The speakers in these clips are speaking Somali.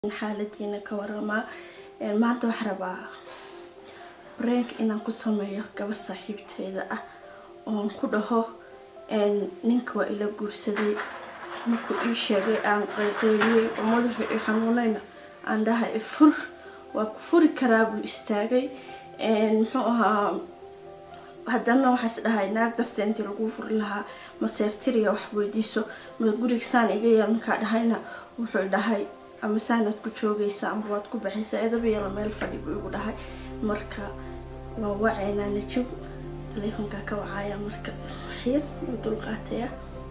xaaladiina ka waramaa maanta waxaa rabaa bareenka inaan ku sameeyo gabar saaxiibteeda ah oon ku dhaho ninka waa ila guursaday markuu ii sheegay aan qayqeyliyey oo madaxu i xanuunayna aan dhahay fur waa ku furi karaa buu istaagay muxuu ahaa haddana waxaas dhahay naag darta intii lagu furi lahaa maseertiriya wax weydiiso ma guriga saan iga yeel markaa dhahayna wuxuu dhahay ama saanaad ku joogaysa ama waad ku baxaysaa edabayala meel fadhi buu igu dhahay marka waan wacaynaa najib taleefonkaa ka wacaya marka waxyar u dulqaataya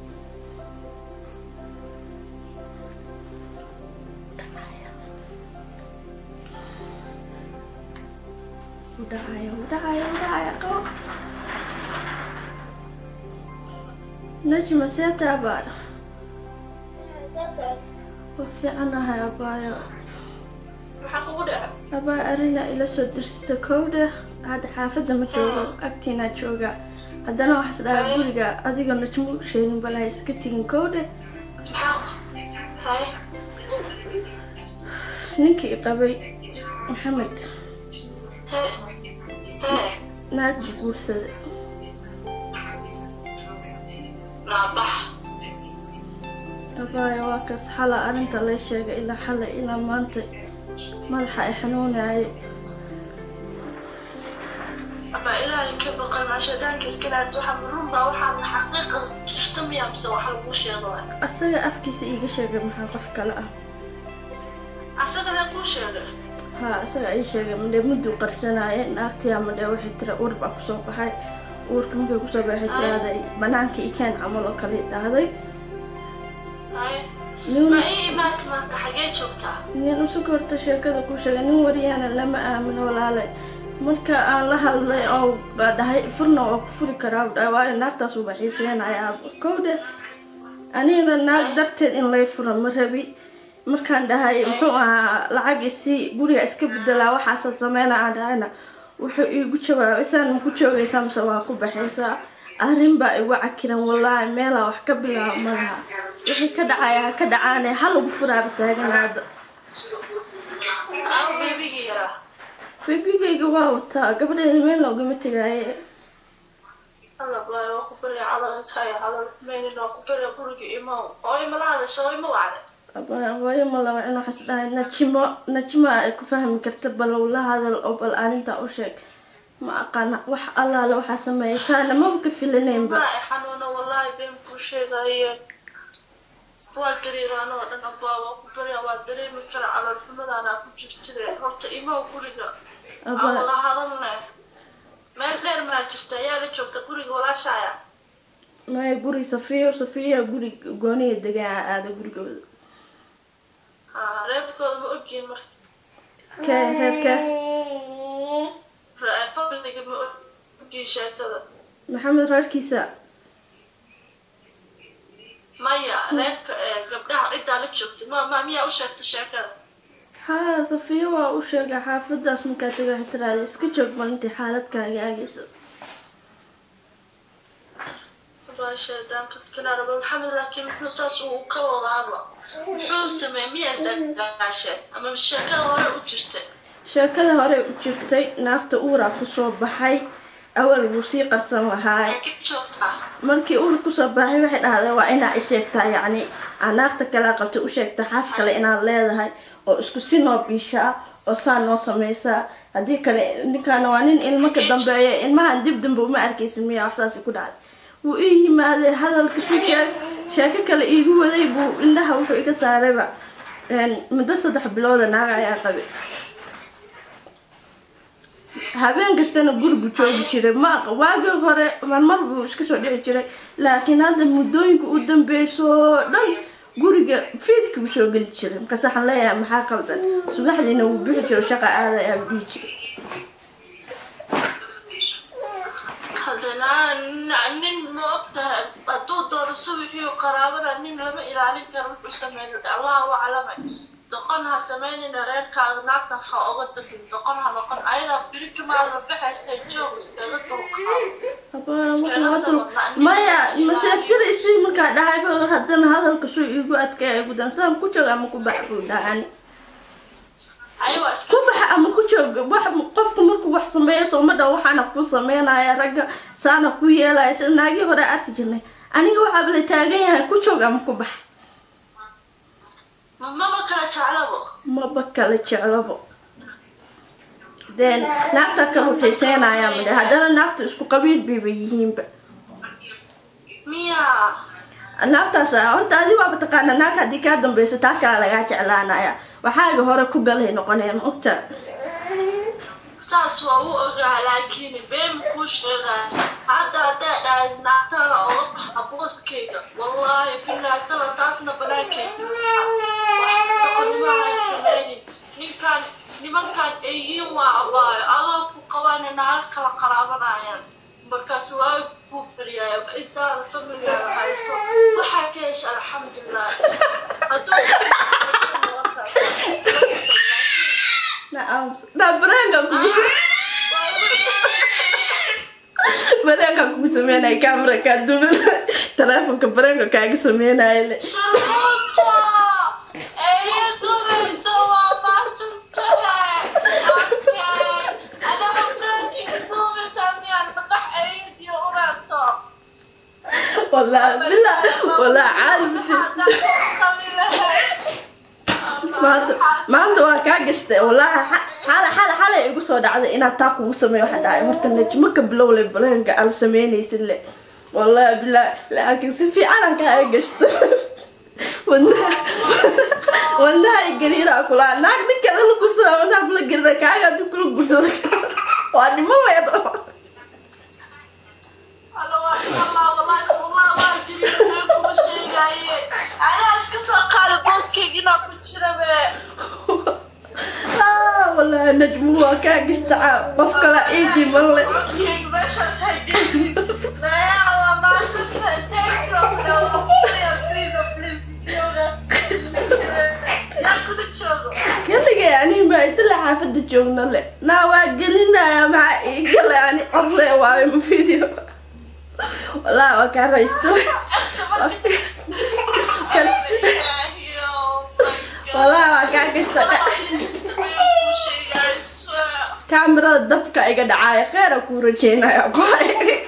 udhacaya udhacaya udhacaya qabo najma seeta abaayo waa fiicanahay abaayo abaa arina ila soo dirsata kowdha hadda xaafadda ma joogo agtiinaa jooga haddana waxaas dhahaa guriga adiga najmu sheegin balaha iska tegin kowdhe ninkii qabay maxamed naag buu guursaday abaayo waa kaas xala arrinta lay sheegay ilaa xala ilaa maanta madaxa ay xanuunayay ama ilaahay ka baqan ashadaanka iskanaad waxa runbaa waxaa xaqiiqa jirta miya mise waxa lagu sheego asaga afkiisa iiga sheegay maxaa qof kale ah asagana kuu sheegay haa isaga ii sheegay madhee mudduu qarsanaaye naagtiyaa madhee waxay tira uur baa kusoo baxay uurka markay kusoo baxay tiraaday banaanka ikeen camal oo kale dhahday ma ii imaanta maanta xagee joogtaa nin usuka horta sheekada ku sheegay nin wariyaana lama aamino walaale marka aan la hadlay oo dhahay furna waa ku furi karaa dhahay waayo naagtaas uba xiiseenaya kowdhe anigana naag darteed in lay fura ma rabi markaan dhahay muxuu ahaa lacag isii guriga iska bedelaa waxaasa sameyna aan dhahayna wuxuu iigu jawaabay saan ma ku joogaysaa mise waa ku baxaysaa arrin baa igu cakiran wallaahi meelaa wax ka bilaaba malaha wixii ka dhacaya ha ka dhacaane ha lagu furaaba taaganaada aw beebigii yaraa beebigayga waa wataa gabadheeda meel loogama tegaaye alla baay waa ku fariya calal tahay calal maynin waa ku fariya guriga imaw oo imala hadasho oo ima wacday waayo ma laba in waxaas dhahay najimo najimo ay ku fahmi karta balow la hadal oo bal arrintaa u sheeg ma aqaana wax allaale waxaa sameeyaysaana maba ka filanaynba maa i xanuuna wallaahi been kuu sheegaye waa gariiraan oo dhan abaa waa ku barya waa dareemi kara calal xumadaana ku jirtide horta imaw guriga aan wala hadalne meel dheer maa jirta ayaa la joogta guriga walaashaaya maya guri safiyo safiya guri gooniya degaan aada gurigooda haa reerkooda ma ogyihin marka kee reerka familiga ma ogyihin sheekada maxamed reerkiisa maya reerka gabdhaha ciddaa la joogta ma ma miyaa u sheegta sheekada haa safiyo waa u sheegay xaafadaas markaa taga waxay tiraada iska joog bal intay xaaladkaaga aagayso daankaskanaaraba maxamed laakiin muxuu saas uu ka wadaaba muxuu sameey miyaa isdagaashe ama sheekada hore u jirtay sheekada hore u jirtay naagta uuraa kusoo baxay awal buu sii qarsan lahaay ka joogtaa markii uur kusoo baxay waxay dhahday waa inaa i sheegtaa yacni aa naagta kalea qabtay u sheegta xaas kale inaad leedahay oo isku si noo biishaa oo saa noo samaysaa haddii kale ninkaana waa nin ilmo ka dambeeya ilmahan dib dambe uma arkaysa miyaa waxsaasi ku dhacday wuu ii yimaaday hadalkasuu sheeg sheeko kale iigu waday buu indhaha wuxuu iga saarayba muddo saddex bilooda naaga ayaa qabay habeen kastana gurigu joogi jiray ma waagii hore marmar buu iska soo dhici jiray laakiin hadda muddooyinka u dambeyso oo dhan guriga fiidka buu soo geli jiray markaas waxaan leeyahay maxaa qaldan subaxdiina wuu bixi jiro shaqa aada ayaa dhihi jiray haddana nin ma og tahay hadduu doono subixiiu qaraabada nin lama ilaalin karo wuxuu sameyn allahu aclame doqon ha sameynina reerkaada naagtaas ha oga dagin doqon ha noqon ayadaa biri kamaada baxaysa joog iskaga dulqaado maya maseertida isii markaa dhahayba haddana hadalka suu iigu adkaya igu dan sidaan ku jooga ama ku bax buu dhahani joog wax qofku markuu wax sameeyo sooma dhan waxaana ku sameynaya ragga saana ku yeelaya sida naagii hore arki jirnay aniga waxaaba la taagan yahay ku joog ama ku bax maba kala jeclabo maba kala jeclabo den naagta kala xiiseynayaa male haddana naagta isku qabiil bayba yihiinba miya naagtaas horta adi waaba taqaana naag haddii kaa dambeyso taa kala lagaa jeclaanaya waxaaga hore ku galay noqonaya ma ogta saas waa u ogaa laakiin been kuu sheegaa hadda hadday dhahay naagtada oga baxa booskayga wallaahi bilahi tala taasna banaankayga waxdaqonimahasameynin ninkan nimankan eeyiin waa abaayo adoo ku qabana naaga kala qaraabanayaan markaas waa ku beryaaya intaada familigaada hayso waxaa ka hesha alxamdulilah na bareenka kugu bareenka kugu sameynaya camera kaa duman teleefonka bareenka kaaga sameynaya le sharmuuta eeyo duraysa waa maasantahay okay adaga frankiga duubaysa miyaan madax eeyadiyo urayso والله بالله والله عالم maanta maanta waa kaa gashtay wallaahi xala xala xalay igu soo dhacday inaad taa kugu sameeyo waxa dhacay horta najmo ka bilowle baleenka aan sameynaysid le wallaahi billah laakiin si fiican aan kaa gashto wadnaha wadnaha gariiraa kulaa naag nin kale la gursada wadnaha kula gerida kaaga hadii kula gursado waa dhimo weedo والله نجم هو كان قشتع قف كلا ايدي مالله كلي يعني ما يطلع حافظ جونا له نا واقلنا يا مع قال يعني عضله واي فيديو والله وكان رئيسته والله وكان قشتع kaamirada dabka iga dhacaayo kheyra kuu rajeynaya qoay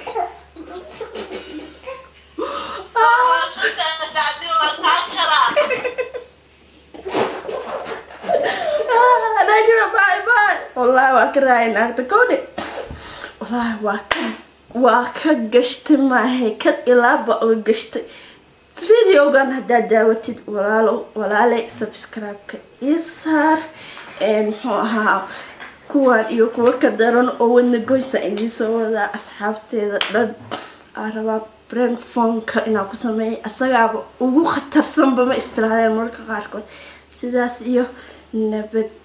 najma bye bye wallahi waa ka raaya naagta kowdhe wallahi waa ka waa ka gashtay maahay kan ilaaba oo gashtay videogan haddaad daawatid walaalo walaaley subscribe-ka ii saar muxuu ahaa kuwaan iyo kuwo ka daran oo wadna goysa idiin soo wadaa asxaabteeda dhan aa rabaa brandfonka inaan ku sameeyay asagaaba ugu khatarsanba ma istiraadeen mararka qaarkood sidaas iyo nabad